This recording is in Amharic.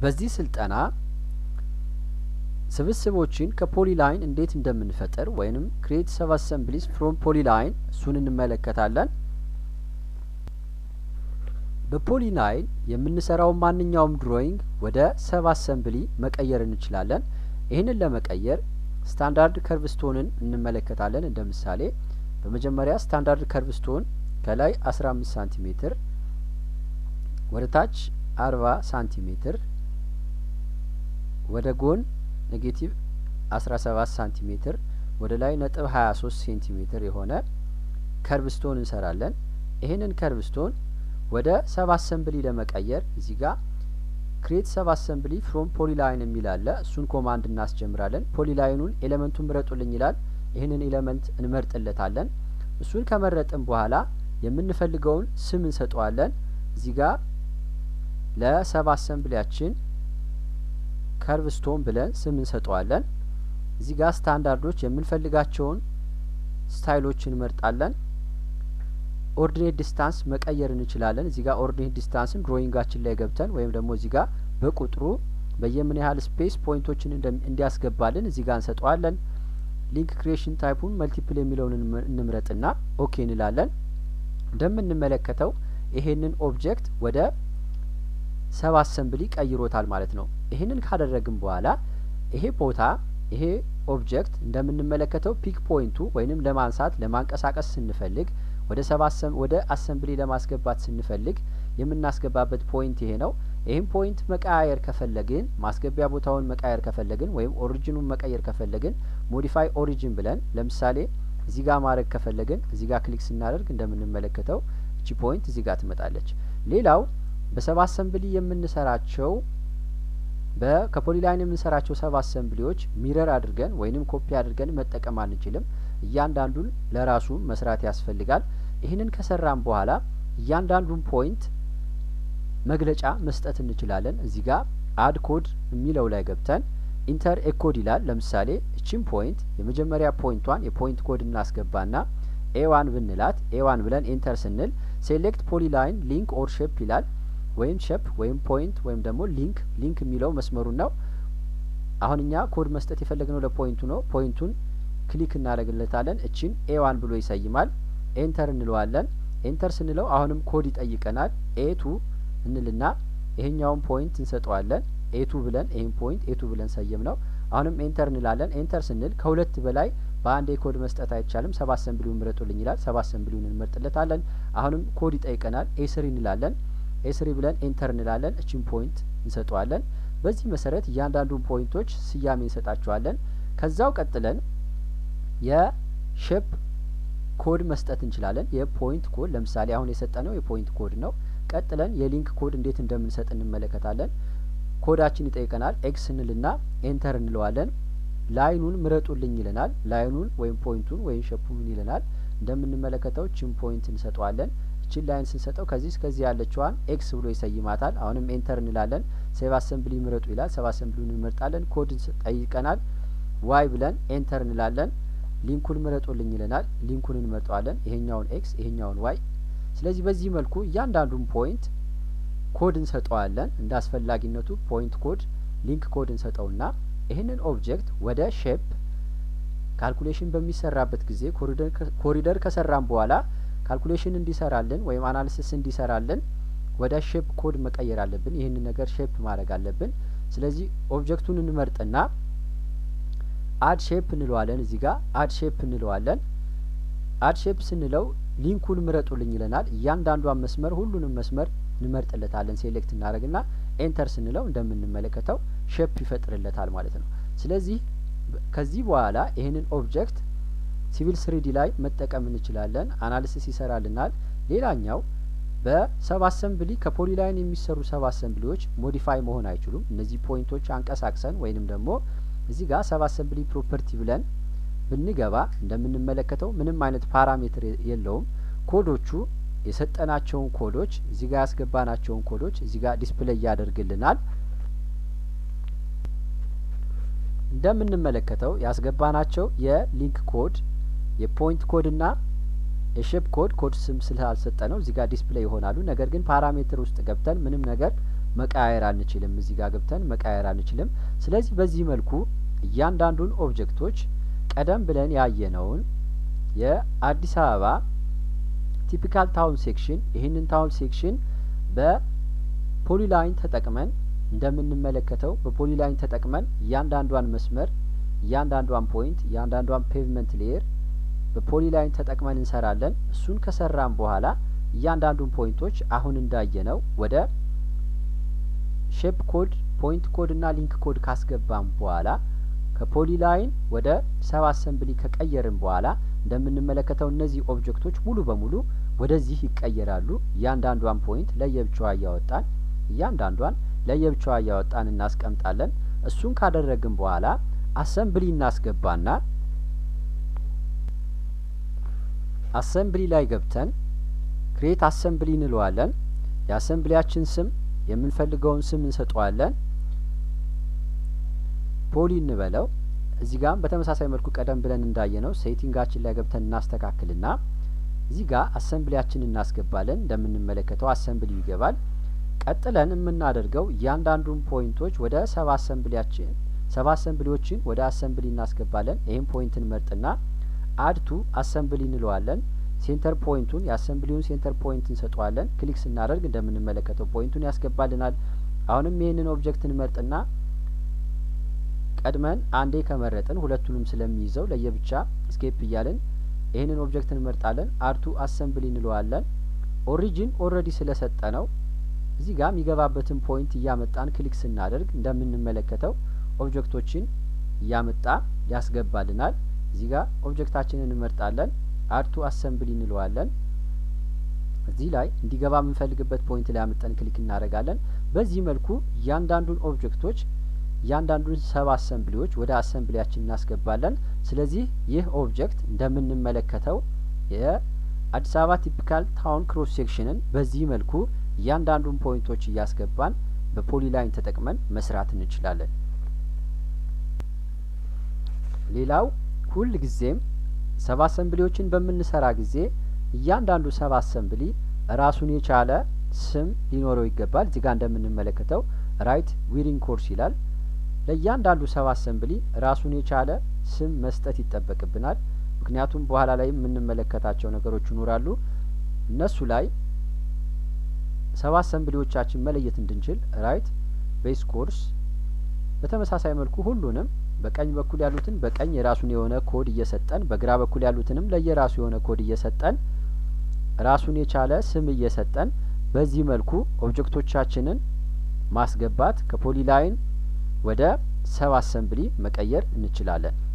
በዚህ ስልጠና ስብስቦችን ከፖሊላይን እንዴት እንደምንፈጥር ወይንም ክሬት ሰብ አሰምብሊስ ፍሮም ፖሊላይን እሱን እንመለከታለን። በፖሊላይን የምንሰራውን ማንኛውም ድሮይንግ ወደ ሰብ አሰምብሊ መቀየር እንችላለን። ይህንን ለመቀየር ስታንዳርድ ከርቭስቶንን እንመለከታለን። እንደ ምሳሌ በመጀመሪያ ስታንዳርድ ከርቭስቶን ከላይ አስራ አምስት ሳንቲሜትር ወደ ታች አርባ ሳንቲሜትር ወደ ጎን ኔጌቲቭ አስራ ሰባት ሳንቲሜትር ወደ ላይ ነጥብ ሀያ ሶስት ሴንቲሜትር የሆነ ከርቭስቶን እንሰራለን። ይህንን ከርቭስቶን ወደ ሰብ አሰምብሊ ለመቀየር እዚህ ጋር ክሬት ሰብ አሰምብሊ ፍሮም ፖሊላይን የሚል አለ። እሱን ኮማንድ እናስጀምራለን። ፖሊላይኑን ኤሌመንቱን ምረጡልኝ ይላል። ይህንን ኤሌመንት እንመርጥለታለን። እሱን ከመረጥን በኋላ የምንፈልገውን ስም እንሰጠዋለን። እዚህ ጋር ለሰብ አሰምብሊያችን ከርቭስቶን ብለን ስም እንሰጠዋለን። እዚህ ጋር ስታንዳርዶች የምንፈልጋቸውን ስታይሎች እንመርጣለን። ኦርዲኔት ዲስታንስ መቀየር እንችላለን። እዚህ ጋር ኦርዲኔት ዲስታንስን ድሮይንጋችን ላይ ገብተን ወይም ደግሞ እዚህ ጋር በቁጥሩ በየምን ያህል ስፔስ ፖይንቶችን እንዲያስገባልን እዚህ ጋር እንሰጠዋለን። ሊንክ ክሪኤሽን ታይፑን መልቲፕል የሚለውን እንምረጥና ኦኬ እንላለን። እንደምንመለከተው ይሄንን ኦብጀክት ወደ ሰብ አሰምብሊ ቀይሮታል ማለት ነው። ይህንን ካደረግን በኋላ ይሄ ቦታ ይሄ ኦብጀክት እንደምንመለከተው ፒክ ፖይንቱ ወይንም ለማንሳት ለማንቀሳቀስ ስንፈልግ ወደ ሰብ ወደ አሰምብሊ ለማስገባት ስንፈልግ የምናስገባበት ፖይንት ይሄ ነው። ይህም ፖይንት መቀያየር ከፈለግን ማስገቢያ ቦታውን መቀያየር ከፈለግን ወይም ኦሪጂኑን መቀየር ከፈለግን ሞዲፋይ ኦሪጂን ብለን ለምሳሌ እዚህ ጋር ማድረግ ከፈለግን እዚህ ጋር ክሊክ ስናደርግ እንደምንመለከተው እቺ ፖይንት እዚህ ጋር ትመጣለች። ሌላው በሰብ አሰምብሊ የምንሰራቸው ከፖሊላይን የምንሰራቸው ሰብ አሰምብሊዎች ሚረር አድርገን ወይንም ኮፒ አድርገን መጠቀም አንችልም። እያንዳንዱን ለራሱ መስራት ያስፈልጋል። ይህንን ከሰራን በኋላ እያንዳንዱን ፖይንት መግለጫ መስጠት እንችላለን። እዚህ ጋር አድ ኮድ የሚለው ላይ ገብተን ኢንተር ኤ ኮድ ይላል። ለምሳሌ እቺን ፖይንት የመጀመሪያ ፖይንቷን የፖይንት ኮድ እናስገባና ኤዋን ብንላት ኤዋን ብለን ኢንተር ስንል ሴሌክት ፖሊላይን ሊንክ ኦር ሼፕ ይላል። ወይም ሼፕ ወይም ፖይንት ወይም ደግሞ ሊንክ ሊንክ የሚለው መስመሩን ነው። አሁን እኛ ኮድ መስጠት የፈለግነው ለፖይንቱ ነው። ፖይንቱን ክሊክ እናደርግለታለን። እቺን ኤዋን ብሎ ይሰይማል። ኤንተር እንለዋለን። ኤንተር ስንለው አሁንም ኮድ ይጠይቀናል። ኤቱ እንልና ይሄኛውን ፖይንት እንሰጠዋለን። ኤቱ ብለን ይህን ፖይንት ኤቱ ብለን ሰየም ነው። አሁንም ኤንተር እንላለን። ኤንተር ስንል ከሁለት በላይ በአንድ ኮድ መስጠት አይቻልም። ሰብ አሰምብሊውን ምረጡልኝ ይላል። ሰብ አሰምብሊውን እንመርጥለታለን። አሁንም ኮድ ይጠይቀናል። ኤስሪ እንላለን። ኤስሪ ብለን ኤንተር እንላለን። እችን ፖይንት እንሰጠዋለን። በዚህ መሰረት እያንዳንዱን ፖይንቶች ስያሜ እንሰጣቸዋለን። ከዛው ቀጥለን የሼፕ ኮድ መስጠት እንችላለን። የፖይንት ኮድ ለምሳሌ አሁን የሰጠነው የፖይንት ኮድ ነው። ቀጥለን የሊንክ ኮድ እንዴት እንደምንሰጥ እንመለከታለን። ኮዳችን ይጠይቀናል። ኤክስ እንልና ኤንተር እንለዋለን። ላይኑን ምረጡልኝ ይለናል። ላይኑን ወይም ፖይንቱን ወይም ሸፑ ምን ይለናል? እንደምንመለከተው ችን ፖይንት እንሰጠዋለን። እችን ላይን ስንሰጠው ከዚህ እስከዚህ ያለችዋን ኤክስ ብሎ ይሰይማታል። አሁንም ኤንተር እንላለን። ሴቭ አሰምብሊ ምረጡ ይላል። ሴቭ አሰምብሊውን እንመርጣለን። ኮድ ጠይቀናል። ዋይ ብለን ኤንተር እንላለን። ሊንኩን ምረጡልኝ ይለናል። ሊንኩን እንመርጠዋለን። ይሄኛውን ኤክስ ይሄኛውን ዋይ። ስለዚህ በዚህ መልኩ እያንዳንዱን ፖይንት ኮድ እንሰጠዋለን። እንደ አስፈላጊነቱ ፖይንት ኮድ፣ ሊንክ ኮድ እንሰጠውና ይህንን ኦብጀክት ወደ ሼፕ ካልኩሌሽን በሚሰራበት ጊዜ ኮሪደር ከሰራን በኋላ ካልኩሌሽን እንዲሰራልን ወይም አናሊሲስ እንዲሰራልን ወደ ሼፕ ኮድ መቀየር አለብን። ይህንን ነገር ሼፕ ማድረግ አለብን። ስለዚህ ኦብጀክቱን እንመርጥና አድ ሼፕ እንለዋለን። እዚህ ጋር አድ ሼፕ እንለዋለን። አድ ሼፕ ስንለው ሊንኩን ምረጡልኝ ይለናል። እያንዳንዷን መስመር ሁሉንም መስመር እንመርጥለታለን። ሴሌክት እናደርግና ኤንተር ስንለው እንደምንመለከተው ሼፕ ይፈጥርለታል ማለት ነው። ስለዚህ ከዚህ በኋላ ይህንን ኦብጀክት ሲቪል ስሪዲ ላይ መጠቀም እንችላለን። አናሊሲስ ይሰራልናል። ሌላኛው በሰብ አሰምብሊ ከፖሊላይን የሚሰሩ ሰብ አሰምብሊዎች ሞዲፋይ መሆን አይችሉም። እነዚህ ፖይንቶች አንቀሳቅሰን ወይንም ደግሞ እዚህ ጋር ሰብ አሰምብሊ ፕሮፐርቲ ብለን ብንገባ እንደምንመለከተው ምንም አይነት ፓራሜትር የለውም። ኮዶቹ የሰጠናቸውን ኮዶች እዚህ ጋር ያስገባናቸውን ኮዶች እዚህ ጋር ዲስፕሌይ ያደርግልናል። እንደምንመለከተው ያስገባናቸው የሊንክ ኮድ የፖይንት ኮድ እና የሼፕ ኮድ ኮድ ስም ስላልሰጠ ነው እዚህ ጋር ዲስፕሌይ ይሆናሉ። ነገር ግን ፓራሜትር ውስጥ ገብተን ምንም ነገር መቀያየር አንችልም። እዚህ ጋር ገብተን መቀያየር አንችልም። ስለዚህ በዚህ መልኩ እያንዳንዱን ኦብጀክቶች ቀደም ብለን ያየነውን የአዲስ አበባ ቲፒካል ታውን ሴክሽን ይህንን ታውን ሴክሽን በፖሊላይን ተጠቅመን እንደምንመለከተው በፖሊላይን ተጠቅመን እያንዳንዷን መስመር እያንዳንዷን ፖይንት እያንዳንዷን ፔቭመንት ሌየር በፖሊላይን ተጠቅመን እንሰራለን። እሱን ከሰራን በኋላ እያንዳንዱን ፖይንቶች አሁን እንዳየነው ወደ ሼፕ ኮድ ፖይንት ኮድ እና ሊንክ ኮድ ካስገባን በኋላ ከፖሊላይን ወደ ሰብ አሰምብሊ ከቀየርን በኋላ እንደምንመለከተው እነዚህ ኦብጀክቶች ሙሉ በሙሉ ወደዚህ ይቀየራሉ። እያንዳንዷን ፖይንት ለየብቻዋ እያወጣን እያንዳንዷን ለየብቻዋ እያወጣን እናስቀምጣለን። እሱን ካደረግን በኋላ አሰምብሊ እናስገባና አሰምብሊ ላይ ገብተን ክሬት አሰምብሊ እንለዋለን። የአሰምብሊያችን ስም የምንፈልገውን ስም እንሰጠዋለን። ፖሊ እንበለው። እዚህ ጋም በተመሳሳይ መልኩ ቀደም ብለን እንዳየነው ሴቲንጋችን ላይ ገብተን እናስተካክልና እዚህ ጋር አሰምብሊያችን እናስገባለን። እንደምንመለከተው አሰምብሊ ይገባል። ቀጥለን የምናደርገው እያንዳንዱን ፖይንቶች ወደ ሰብ አሰምብሊያችን ሰብ አሰምብሊዎችን ወደ አሰምብሊ እናስገባለን። ይህም ፖይንት እንመርጥና አድቱ አሰምብሊ እንለዋለን። ሴንተር ፖይንቱን የአሰምብሊውን ሴንተር ፖይንት እንሰጠዋለን። ክሊክ ስናደርግ እንደምንመለከተው ፖይንቱን ያስገባልናል። አሁንም ይህንን ኦብጀክት እንመርጥና ቀድመን አንዴ ከመረጥን ሁለቱንም ስለሚይዘው ለየብቻ ስኬፕ እያልን ይህንን ኦብጀክት እንመርጣለን። አርቱ አሰምብሊ እንለዋለን። ኦሪጂን ኦልሬዲ ስለሰጠ ነው እዚህ ጋር የሚገባበትን ፖይንት እያመጣን ክሊክ ስናደርግ እንደምንመለከተው ኦብጀክቶችን እያመጣ ያስገባልናል። እዚህ ጋር ኦብጀክታችንን እንመርጣለን። አርቱ አሰምብሊ እንለዋለን። እዚህ ላይ እንዲገባ የምንፈልግበት ፖይንት ላይ አመጠን ክሊክ እናደርጋለን። በዚህ መልኩ እያንዳንዱን ኦብጀክቶች እያንዳንዱን ሰብ አሰምብሊዎች ወደ አሰምብሊያችን እናስገባለን። ስለዚህ ይህ ኦብጀክት እንደምንመለከተው የአዲስ አበባ ቲፒካል ታውን ክሮስ ሴክሽንን በዚህ መልኩ እያንዳንዱን ፖይንቶች እያስገባን በፖሊላይን ተጠቅመን መስራት እንችላለን። ሌላው ሁል ጊዜም ሰብ አሰምብሊዎችን በምንሰራ ጊዜ እያንዳንዱ ሰብ አሰምብሊ ራሱን የቻለ ስም ሊኖረው ይገባል። እዚህ ጋር እንደምንመለከተው ራይት ዊሪንግ ኮርስ ይላል። ለእያንዳንዱ ሰብ አሰምብሊ ራሱን የቻለ ስም መስጠት ይጠበቅብናል። ምክንያቱም በኋላ ላይ የምንመለከታቸው ነገሮች ይኖራሉ። እነሱ ላይ ሰብ አሰምብሊዎቻችን መለየት እንድንችል ራይት ቤስ ኮርስ በተመሳሳይ መልኩ ሁሉንም በቀኝ በኩል ያሉትን በቀኝ የራሱን የሆነ ኮድ እየሰጠን በግራ በኩል ያሉትንም ለየራሱ የሆነ ኮድ እየሰጠን ራሱን የቻለ ስም እየሰጠን በዚህ መልኩ ኦብጀክቶቻችንን ማስገባት ከፖሊላይን ወደ ሰብ አሰምብሊ መቀየር እንችላለን።